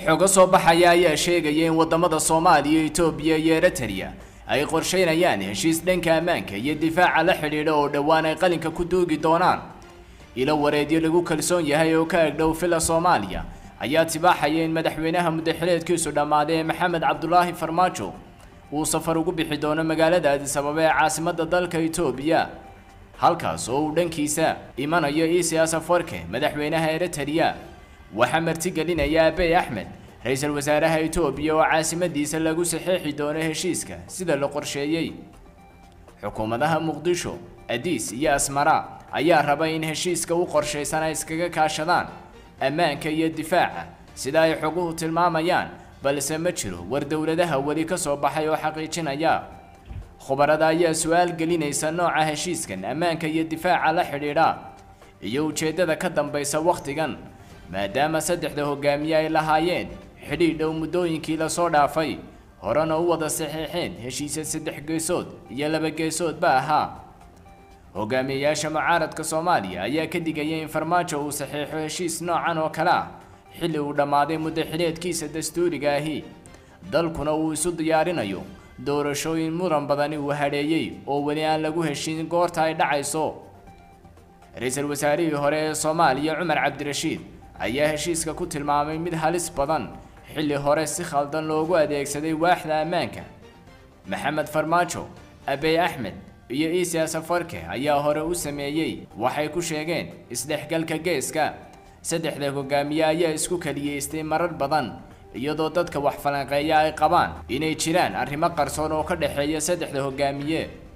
xogo soo baxaya ayaa sheegaya in wadamada soomaaliya etoobiya iyo eritrea ay qorsheynayaan heshiis dhanka ammaanka iyo difaaca la xidhiidha oo dhowaan ay qalinka ku duugi doonaan ilo wareedyo lagu kalsoon yahay oo ka egdhow fila soomaaliya ayaa tibaaxaya in madaxweynaha muddaxileedkiisu dhammaaday ee maxamed cabdulaahi farmaajo uu safar ugu bixi doono magaalada adisababa ee caasimadda dalka etoobiya halkaas oo uu dhankiisa imanayo isias afarke madaxweynaha eritrea waxaa martigelinaya abey axmed ra-iisul wasaaraha etoobiya oo caasimadiisa lagu saxeexi doono heshiiska sida la qorsheeyey xukuumadaha muqdisho adiis iyo asmara ayaa raba in heshiiska u qorshaysan ay iskaga kaashadaan ammaanka iyo difaaca sida ay xoguhu tilmaamayaan balse ma jiro war dowladaha weli ka soo baxay oo xaqiijinaya khubarada ayaa su-aal gelinaysa nooca heshiiskan ammaanka iyo difaaca la xidhiidha iyo ujeeddada ka dambaysa wakhtigan maadaama saddexda hogaamiye ay lahaayeen xidhiidh dhow muddooyinkii lasoo dhaafay horena u wada saxiixeen heshiisya saddex geesood iyo laba geesoodba ahaa hogaamiyeyaasha mucaaradka soomaaliya ayaa ka digaya in farmaajo uu saxiixo heshiis noocan oo kale ah xilli uu dhammaaday muddaxileedkiisa dastuuriga ahi dalkuna uu isu diyaarinayo doorashooyin muran badani uu hadheeyey oo weli aan lagu heshin goorta ay dhacayso ra-iisul wasaarihii hore ee soomaaliya cumar cabdirashiid ayaa heshiiska ku tilmaamay mid halis badan xilli hore si khaldan loogu adeegsaday waaxda ammaanka maxamed farmaajo abey axmed iyo isias afarke ayaa hore u sameeyey waxay ku sheegeen isdhexgalka geeska saddexda hogaamiye ayaa isku kaliyeystay marar badan iyadoo dadka wax falanqeeya ay qabaan inay jiraan arrimo qarsoon oo ka dhexeeya saddexda hogaamiye